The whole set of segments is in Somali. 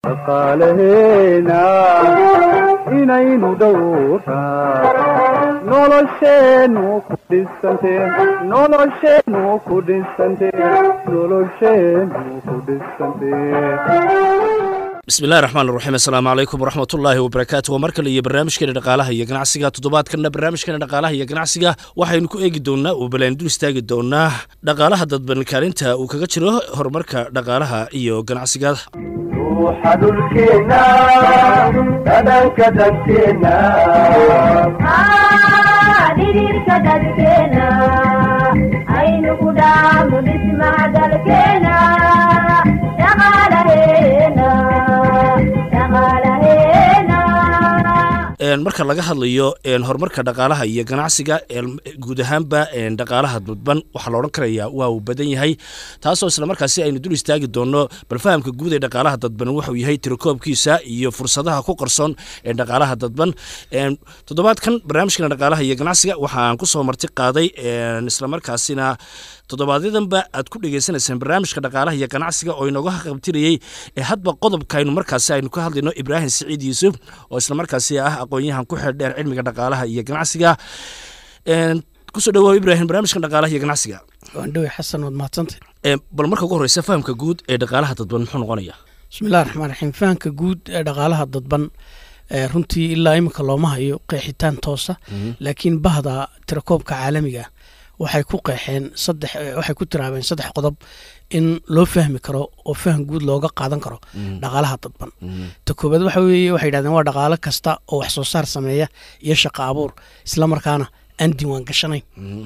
dhaqaalaheena inaynu dhowraa nolosheennu ku dhisante nolosheennu ku dhisante nolosheennu ku dhisante bismillahi raxmaan raxiim assalaamu calaykum waraxmatullaahi wabarakaatu waa mar kale iyo barnaamijkeena dhaqaalaha iyo ganacsiga toddobaadkanna barnaamijkeena dhaqaalaha iyo ganacsiga waxaynu ku eegi doonaa oo balaan dul istaagi doonaa dhaqaalaha dadban kaalinta uu kaga jiro horumarka dhaqaalaha iyo ganacsiga ruuxa dhulkeenna dhadhanka dadkeenna dhidhiirka dadkeena aynu ku dhaafno dhismaha dalkeena dhaqaalaheena dhaqaalaheena marka laga hadlayo horumarka dhaqaalaha iyo ganacsiga guud ahaanba dhaqaalaha dadban waxaa la odhan karayaa waa uu badan yahay taasoo islamarkaasi aynu dul istaagi doonno bal fahamka guud ee dhaqaalaha dadban wuxuu yahay tirakoobkiisa iyo fursadaha ku qarsoon ee dhaqaalaha dadban toddobaadkan barnaamijkana dhaqaalaha iyo ganacsiga waxaan kusoo marti qaaday islamarkaasina toddobaadyaddanba aad ku dhegeysanaysaan barnaamijka dhaqaalaha iyo ganacsiga oo inooga qabtirayey ee hadba qodobkaaynu markaasi aynu ka hadlayno ibraahim siciid yuusuf oo islamarkaasi ah aqoon-yahan ku xeel dheer cilmiga dhaqaalaha iyo ganacsiga kusoo dhawow ibraahim barnaamijka dhaqaalaha iyo ganacsiga waandhowe xasan waad mahadsantay bal marka ugu horeysa fahamka guud ee dhaqaalaha dadban muxuu noqonaya bismillahi raxmaan raxiim fahamka guud ee dhaqaalaha dadban runtii ilaa iminka looma hayo qeexitaan toosa laakiin bahda tirakoobka caalamiga waxay ku qeexeen saddex waxay ku tiraabeen saddex qodob in loo fahmi karo oo faham guud looga qaadan karo dhaqaalaha dadban ta koobaad waxa weeye waxay yidhahdeen waa dhaqaalo kasta oo wax soo saar sameeya iyo shaqo abuur islamarkaana aan diiwaan gashanayn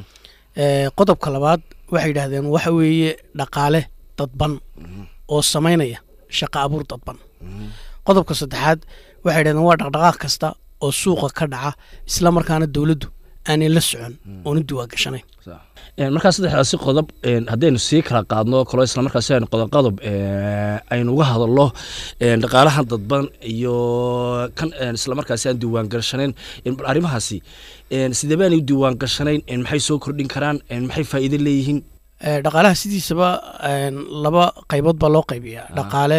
qodobka labaad waxay yidhahdeen waxa weeye dhaqaale dadban oo samaynaya shaqo abuur dadban qodobka saddexaad waxay yidhahdeen waa dhaqdhaqaaq kasta oo suuqa ka dhaca islamarkaana dowladdu aanay la socon oona diiwaan gashanayn markaa saddexdaasi qodob haddaynu sii kala qaadno kalo islamarkaasi aynu qodob qodob aynu uga hadalno dhaqaalaha dadban iyo kan islamarkaasi aan diiwaan gashanayn arrimahaasi sidee baanay u diiwaan gashanayn maxay soo kordhin karaan maxay faa'iido leeyihiin dhaqaalaha sidiisaba laba qaybood baa loo qaybiyaa dhaqaale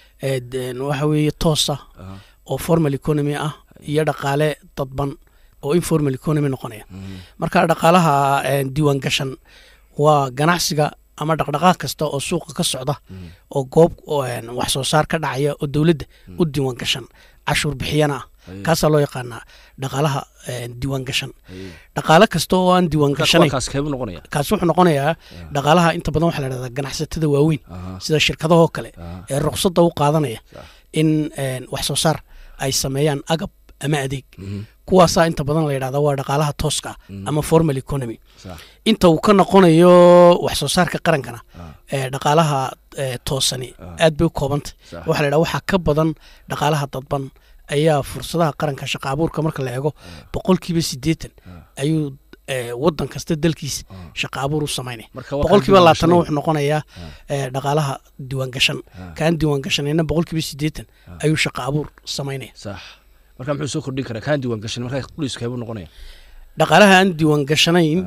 waxa weeye toosa oo formal economy ah iyo dhaqaale dadban oo informal economy noqonaya marka dhaqaalaha diiwaan gashan waa ganacsiga ama dhaqdhaqaaq kasta oo suuqa ka socda oo goob wax soo saar ka dhacaya oo dowladda u diiwaan gashan cashuur bixiyana ah kaasaa loo yaqaanaa dhaqaalaha diiwaan gashan dhaqaale kasta oo aan diiwaan gashanayn kaas keebuu noqonaya kaasi wuxuu noqonayaa dhaqaalaha inta badan waxaa la dhahdaa ganacsatada waaweyn sida shirkadahoo kale ee ruqsadda u qaadanaya in wax soo saar ay sameeyaan agab ama adeeg kuwaasaa inta badan la yidhahda waa dhaqaalaha tooska ah ama formal economy inta uu ka noqonayo wax soo saarka qarankana dhaqaalaha toosani aad bay u koobantay waxa la yidhahda waxaa ka badan dhaqaalaha dadban ayaa fursadaha qaranka shaqa abuurka marka la eego boqolkiiba siddeetan ayuu wadan kasta dalkiisa shaqa abuur u samaynaya boqolkiiba laatanna wuxuu noqonayaa dhaqaalaha diiwaan gashan kaan diiwaan gashanayna boqolkiiba siddeetan ayuu shaqa abuur samaynaya marka muxuu soo kordhin karaa kaan diiwaan gashan markaa quliisku keebuu noqonaya dhaqaalaha aan diiwaan gashanayn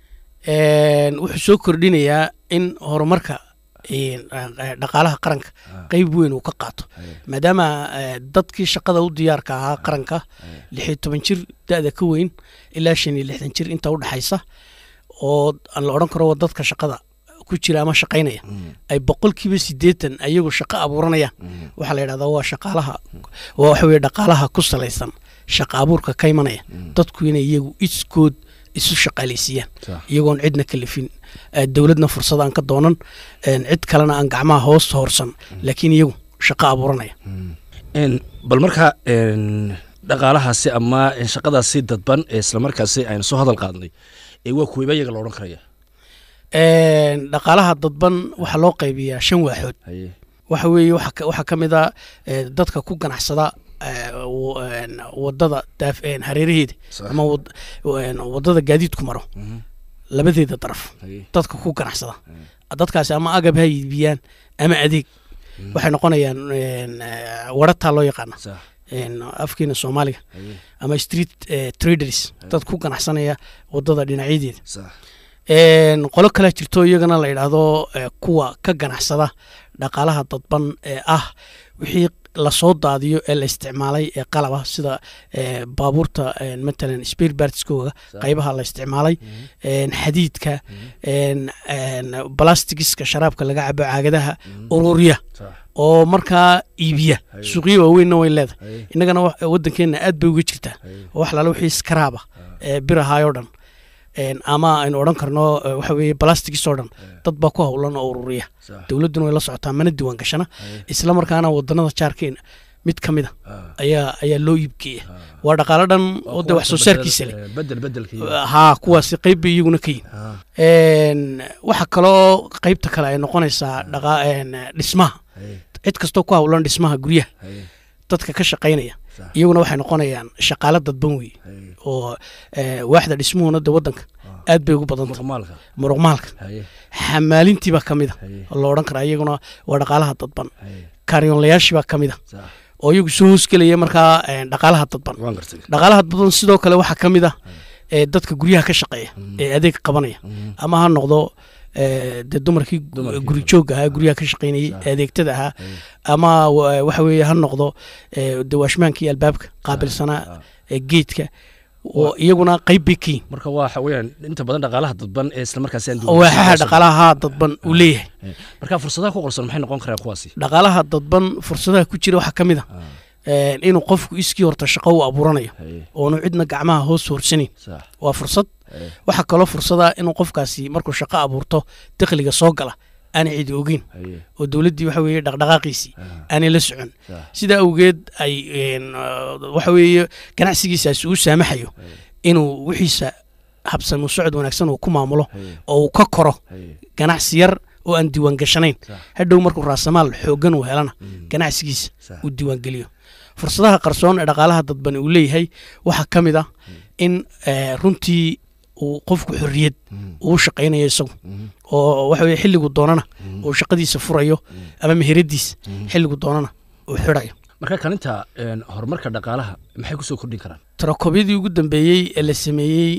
wuxuu soo kordhinayaa in horumarka dhaqaalaha qaranka qeyb weyn uu ka qaato maadaama dadkii shaqada u diyaarka ahaa qaranka lixiyo toban jir da-da ka weyn ilaa shan iyo lixdan jir inta u dhexaysa oo la odhan karo dadka shaqada ku jira ama shaqaynaya ay boqolkiiba siddeetan ayagu shaqo abuuranayaan waxaa la yidhahdaa waa shaqaalaha waa waxa weye dhaqaalaha ku salaysan shaqa abuurka ka imanaya dadku inay iyagu iskood isu shaqaalaysiiyaan iyagoon cidna kalifin dowladna fursad aan ka doonan cid kalena aan gacmaha hoos hoorsan laakiin iyagu shaqo abuuranaya bal markaa dhaqaalahaasi ama shaqadaasi dadban ee islamarkaasi aynu soo hadal qaadnay waa kuweyba iyaga la odhan karaya dhaqaalaha dadban waxaa loo qaybiyaa shan waaxood waxa weeye waxaa ka mid a dadka ku ganacsada wadada hareeraheeda ama wadada gaadiidku maro labadeeda daraf dadka ku ganacsada dadkaasi ama agab ha iibiyaan ama adeeg waxay noqonayaan warataa loo yaqaana afkeena soomaaliga ama street traders dad ku ganacsanaya wadada dhinacyadeeda qolo kale jirto iyagana la yidhaahdo kuwa ka ganacsada dhaqaalaha dadban ee ah wixii lasoo daadiyo ee la isticmaalay ee qalaba sida ee, baabuurta een, matalan spare partskooga qaybaha la isticmaalay een, xadiidka een, een, blastigiska sharaabka laga cabo caagadaha ururiya oo markaa iibiya suuqyo waaweynna way leedahay innagana wa- waddankeenna aad bay uga jirtaa oo wax lala wixii skaraaba ee bir ahaayoo dhan een, ama aynu odhan karno eh, waxa weeye blastigis oo dhan dad baa ku howlan oo ururiya dowladduna way la socotaa mana diiwaan gashana isla markaana wadannada jaarkeena mid ka mid a ayaa ayaa loo iibgeeya waa dhaqaalo dhan oo dee wax soo saarkiisa leh bedel bedelka iyo haa kuwaasi qayb bay iyaguna ka yihin Een, waxa kaloo qaybta kale ay noqonaysaa dhaqa een, dhismaha cid kastoo ku howlan dhismaha guryaha dadka ka shaqaynaya iyaguna waxay noqonayaan shaqaalo dadban wey oo eh, waaxda dhismuhuna de waddanka aad bay ugu badanta maalka muruqmaalka xamaalintiibaa ka mid a oo la odhan karaa iyaguna waa dhaqaalaha dadban kaaryoonlayaashiibaa ka mid a oo iyagu soo hoosgelaya markaa eh, dhaqaalaha dadban waan gartay dhaqaalaha badan sidoo kale waxaa ka mid ah ee dadka guryaha ka shaqeeya ee adeeg qabanaya ama ha noqdo ee, dee dumarkii gu- Dumarkii. guri joogga ahaa guryaha ka shaqaynayay ee adeegtada ahaa ama wa- waxa weeye ha noqdo ee, dee waashmaankii albaabka qaabilsanaa ee geedka oo iyaguna qayb bay ka yihin marka waxa weeyaan inta badan dhaqaalaha dadban ee isla markaasi aan oo waaxaha dhaqaalaha haa dadban uu leeyahay marka fursadaha ku qorsan maxay noqon karaan kuwaasi dhaqaalaha dadban fursadaha ku jira waxaa ka mid ah een, inuu qofku iskii horta shaqo u abuuranayo oonu cidna gacmaha hoos horsanayn sax waa fursad waxaa kaloo fursada inuu qofkaasi markuu shaqo abuurto dakhliga soo gala aanay cidi ogeyn oo dowladdii waxa weeye dhaqdhaqaaqiisii aanay la socon sidaa awgeed ay een, uh, waxa weeye ganacsigiisaasi uu saamaxayo inuu wixiisa habsami u socod wanaagsan uu ku maamulo oo uu ka koro ganacsi yar oo aan diiwaan gashanayn hadhow markuu raasamaal xooggan uu helana ganacsigiisa uu diiwaan geliyo fursadaha qarsoon ee dhaqaalaha dadbani uu leeyahay waxaa ka mid ah in eh, runtii uu qofku xorriyad uu shaqaynayo isagu oo waxa weye xilligu doonana uu shaqadiisa furayo ama meheradiisa xilligu doonana uu xidhayo marka kalinta een, horumarka dhaqaalaha maxay kusoo kordhin karaan tarakobyadii ugu dambeeyey ee la sameeyey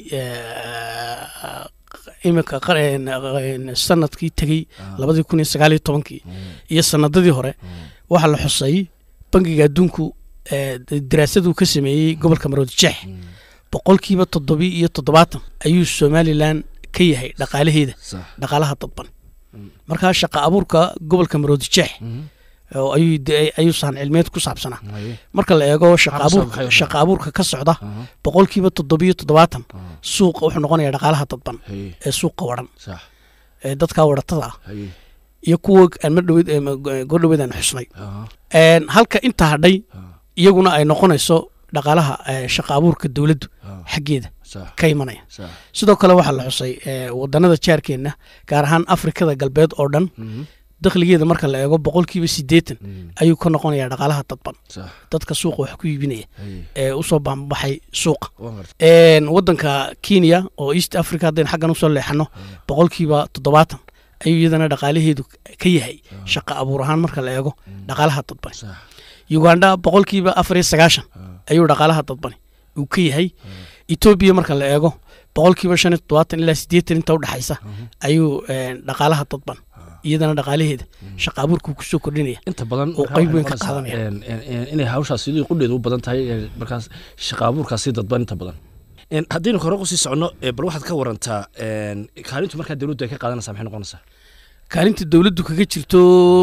eh, iminka qar- een, een, sanadkii tegey labadii kun iyo sagaal iyo tobankii iyo sanadadii hore waxaa la xusay bangiga adduunku eh, daraasaduu ka sameeyey gobolka maroodi jeex boqolkiiba toddobi iyo toddobaatan ayuu somalilan ka yahay dhaqaalaheeda sax dhaqaalaha dadban markaa shaqa abuurka gobolka maroodi jeex oo ayuu de- ayuu sahan cilmiyeed ku saabsanaa marka la eego shaqa Maxaa abuurka maxay- shaqa abuurka ka socda boqolkiiba toddobiyo toddobaatan suuqa wuxuu noqonayaa dhaqaalaha dadban ee suuqa waran sax ee dadka waratada ah haye iyo kuwa aan mar dhaweyd ee ma- goordhaweyd aan xusnay aha Een, halka inta hadhay iyaguna ay noqonayso dhaqaalaha ee, shaqa abuurka dowladdu xaggeeda sax ka imanaya sax sidoo kale waxaa la xusay ee, wadanada jaarkeenna gaar ahaan afrikada galbeed oo dhan dakhligeeda marka la eego boqolkiiba siddeetan ayuu ka noqonayaa dhaqaalaha dadban sax dadka suuqa wax ku iibinaya haye ee usoo baanbaxay suuqa waan gartay Een, wadanka kenya oo east africa haddaynu xaggan usoo leexano boqolkiiba toddobaatan ayuu iyadana dhaqaalaheedu ka yahay shaqa abuur ahaan marka la eego dhaqaalaha dadbani sax uganda boqolkiiba afar iyo sagaashan ayuu dhaqaalaha dadbani uu ka yahay etoobiya marka la eego boqolkiiba shan iyo toddobaatan ilaa siddeetan inta udhexaysa ayuu een, dhaqaalaha dadban iyadana dhaqaalaheeda shaqa abuurkuu kusoo kordhinaya inta badan oo marka qayb waxay weyn ka noqonaysaa, qaadanaya. een, een, een, inay hawshaas sidii qudheedu u badan tahay ee, markaas shaqa abuurkaasi dadban inta badan Een, haddaynu hore kusii soconno ee, bal waxaad ka warantaa een, kaalintu markaa dowladdu ay ka qaadanaysaa maxay noqonaysaa kaalinta dowladdu kaga jirto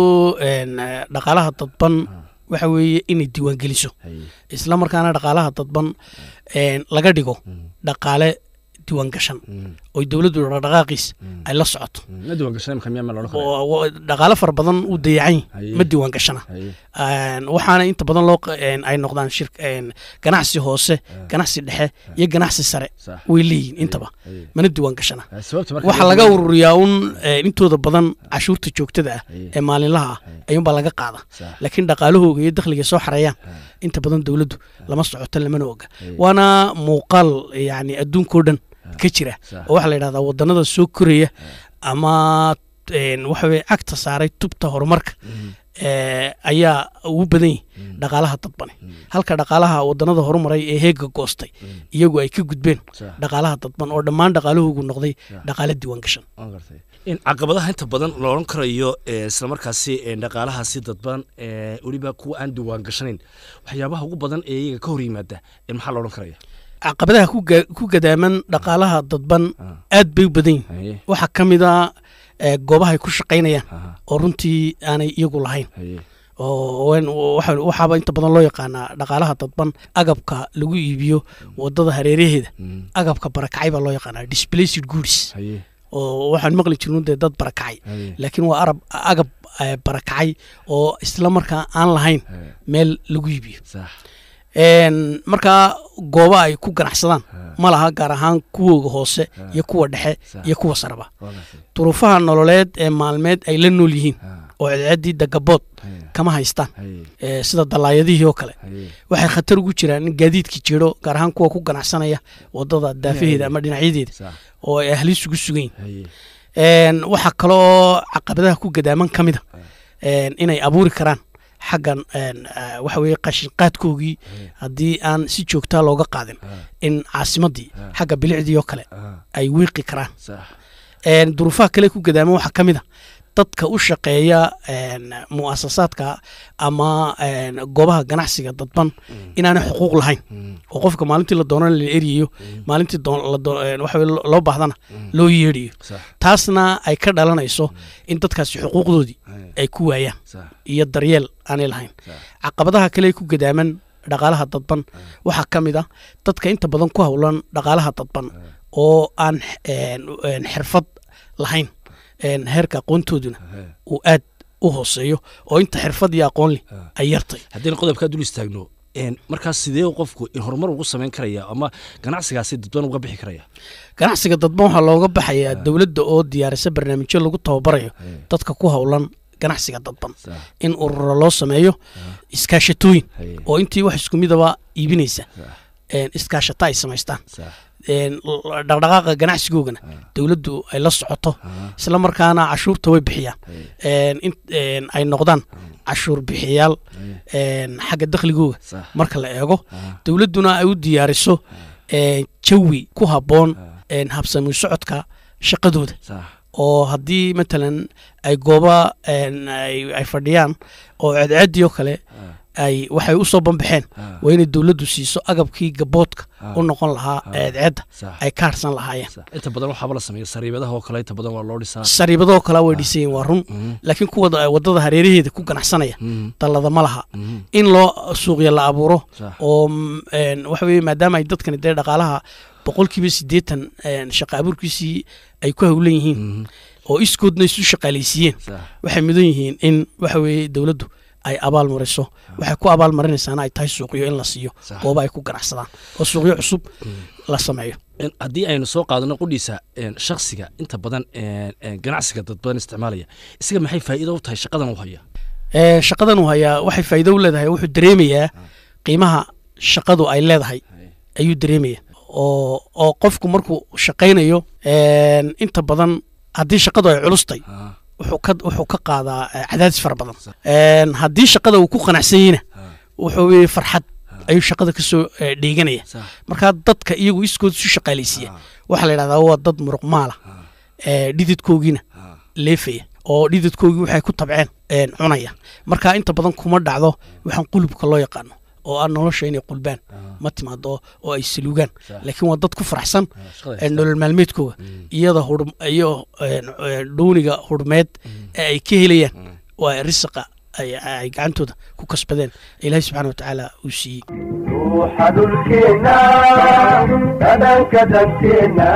een, eh, dhaqaalaha dadban waxa weeye inay diiwaangeliso haye isla markaana dhaqaalaha dadban een, laga dhigo dhaqaale diiwaangashan oo dowladdu dhaqdhaqaaqiis ay la socoto ma diiwaan gashanay marka miyaa ma loodhan karaa oo oo dhaqaale fara badan uu dayacan Haye. yahay ma diiwaangashana haye Een, waxaana inta badan loo q- een, ay noqdaan shir een, ganacsi hoose ganacsi dhexe iyo ganacsi sare sax way leeyihin intaba haye mana diiwaangashana Haye, sababta marka waxaa laga ururiyaa un een, intooda badan cashuurta joogtada ah Haye. ee maalinlaha ah ayuunbaa laga qaada sax laakiin dhaqaalahooga iyo dakhliga soo xareeyaan inta badan dowladdu lama socoto lamana oga waana muuqaal yani adduunkao dhan ka jira sax oo waxaa la yidhahdaa wadanada soo koraya ama een, waxa weye cagta saaray tubta horumarka ee, ayaa ugu badan yihin dhaqaalaha dadbani halka dhaqaalaha wadanada horumaray ee heega goostay iyagu ay ka gudbeen sax dhaqaalaha dadban oo dhammaan dhaqaalahoogu noqday dhaqaale diiwaan gashan waan gartay in caqabadaha inta badan la odhan karayo ee, isla markaasi ee, dhaqaalahaasi dadban ee, weliba kuwa aan diwaan gashanayn waxyaabaha ugu badan ee iyaga ka hor yimaada ee, maxaa la odhan karaya caqabadaha ku ga- ku gadaaman dhaqaalaha dadban aad bay u badan yihin haye waxaa ka mid a ee, goobaha ay ku shaqaynayaan aha, oo runtii aanay iyagu lahayn haye oo wen- waxa- waxaaba inta badan loo yaqaanaa dhaqaalaha dadban agabka lagu iibiyo wadada hareeraheeda mm, agabka barakacay baa loo yaqaanaa displaced goods haye oo waxaan maqli jirnu dee dad barakacay haye laakiin waa arab agab eh, barakacay oo isla markaa aan lahayn haye meel lagu iibiyo sax Een, markaa gooba ay ku ganacsadaan ha, ma laha gaar ahaan kuwooga hoose iyo kuwa dhexe Sax. iyo kuwa saraba waa gartay. duruufaha nololeed ee maalmeed ay la nool yihiin ha, oo cidcidii dagabood haye kama haystaan haye ee, sida dallaayadihii oo kale haye waxay khatar ugu jiraan in gaadiidka jiro gaar ahaan kuwa ku ganacsanaya wadada daafaheeda ama dhinacyadeeda sax oo ay ahliis ugu sugan yihin haye Een, waxaa kaloo caqabadaha ku gadaaman ka mid a een, inay abuuri karaan xaggan een, eh, waxa weeye qashinqaadkoogii haddii aan si joogtaa looga qaadin ha, in caasimadii Ah. xagga bilicdii oo kale ha, ay wiiqi karaan sax Een, duruufaha kale ku gadaaman waxaa ka mid a dadka u shaqeeya een, mu'asasaadka ama een, goobaha ganacsiga dadban inaanay xuquuq lahayn mm, oo qofka maalintii la doonana la eriyayo maalintii doon- la doo- een, waxa weye lo- loo baahdana loo yeedhayo sax taasna ay ka dhalanayso in dadkaasi xuquuqdoodii haye ay ku waayaan sax iyo daryeel aanay lahayn sax caqabadaha kale ee ku gadaaman dhaqaalaha dadban waxaa ka mid ah dadka inta badan ku howlan dhaqaalaha dadban oo aan een, een, xirfad lahayn een, heerka aqoontooduna haye uu aad u hooseeyo oo inta xirfad iyo aqoon leh Ah. ay yartay haddayna qodobkaa dul istaagno een, markaas sidee qofku in horumar ugu samayn karaya ama ganacsigaasi dadban uga bixi karaya ganacsiga dadban waxaa looga baxayaa dowladda oo diyaarisa barnaamijyo lagu tababarayo haye dadka ku howlan ganacsiga dadban sax in ururo loo sameeyo iskaashatooyin haye oo intii wax isku midaba iibinaysa sax een, iskaashata ay samaystaan sax een, l- dhaqdhaqaaqa ganacsigoogana dowladdu ay la socoto ha, isla markaana cashuurta way bixiyaan haye een, in- een, ay noqdaan cashuur bixiyaal haye een, xagga dakhligooga sax marka la eego ha, dowladduna ay u diyaariso een, jawi ku habboon een, habsami socodka shaqadooda sax oo haddii matalan ay gooba een, ay ay fadhiyaan oo ceedceedii oo kale ha, ay waxay u soo banbaxeen ha, waa inay dowladdu siiso agabkii gaboodka Ah. u noqon lahaa Ah. ceedceedda sax ay ka harsan lahaayeen sax inta badan waxaaba la sameeya sariibadaha oo kale inta badan waa loo dhisaa sariibadoo kale way dhisayin waa run Mhm, laakiin kuwa da- wadada hareeraheeda ku ganacsanaya mhm, dallada ma laha mhm, in loo suuqya la abuuro sax oo mm, een, waxa weye maadaama ay dadkani dee dhaqaalaha boqolkiiba siddeetan een, shaqa abuurkiisii ay ku howlan yihiin mhm, oo iskoodna isu shaqaalaysiiyeen sax waxay mudan yihiin in waxa weeye dowladdu ay abaal mariso waxay ku abaal marinaysaana ay tahay suuqyo in la siiyo Sax. gooba ay ku ganacsadaan oo suuqyo cusub la sameeyo In- haddii aynu soo qaadano qudhiisa een, shakhsiga inta badan een, een, ganacsiga dad badan isticmaalaya isaga maxay faa'iido u tahay shaqadan u haya Ee, shaqadan uu hayaa waxay faa'iido u leedahay wuxuu dareemayaa qiimaha shaqadu ay leedahay ayuu dareemaya oo oo qofku markuu shaqaynayo een, inta badan haddii shaqadu ay culustay Ha, wuxuu ka wuxuu ka qaadaa eh, cadaadis fara badan Een, haddii shaqada uu ku qanacsan yahina ha, wuxuu weye farxad ayuu shaqada ka soo eh, dheeganaya sax markaa dadka iyagu iskood isu shaqaalaysiiya ha, waxaa la yidhahdaa waa dad muruq maala ha, ee dhididkoogiina ha, leefaya oo dhididkoogii waxay ku tabceen een, cunaya marka inta badan kuma dhacdo waxaan qulubka loo yaqaano oo ah nolosha inay qulbaan ha, ma timaado oo ay saluugaan Sax. laakiin waa dad ku faraxsan ha, shaqada ee, haysta. nolol maalmeedkooga Mm, iyada hur iyo een, een, dhuuniga hurmeed ee ay ka helayaan mm. waa risiqa ay ay gacantooda ku kasbadeen ilaahay subxaana watacaala uu siiyey ruuxa dhulkeenna dhadhanka danteenna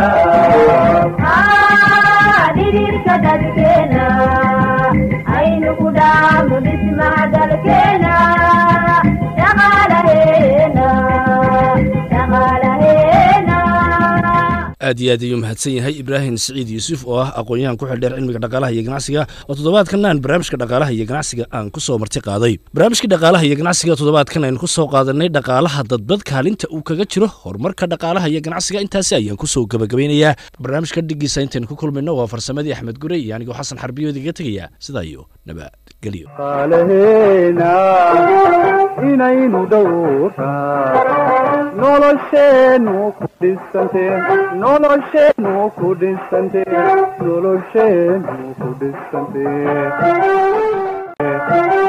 dhidhiirka dadkeena aynu ku dhaafno dhismaha dalkeena dhaqaalaheena dhaqaalaheena aad iyo aad ayuu mahadsan yahay ibraahim siciid yuusuf oo ah aqoon-yahan ku xildheer cilmiga dhaqaalaha iyo ganacsiga oo toddobaadkan aan barnaamijka dhaqaalaha iyo ganacsiga aan ku soo marti qaaday barnaamijkii dhaqaalaha iyo ganacsiga toddobaadkan aynu ku soo qaadanay dhaqaalaha dadbad kaalinta uu kaga jiro horumarka dhaqaalaha iyo ganacsiga intaasi ayaan kusoo gabagabeynayaa barnaamijka dhigiisa intaynu ku kulmayno waa farsamadii axmed gure iyo anigoo xasan xarbiyood iga tegaya sidaa iyo nabadgelyo qaalaheena inaynu dhowraa nolosheennu ku dhisante nolosheenu ku dhisante nolosheenu ku dhisante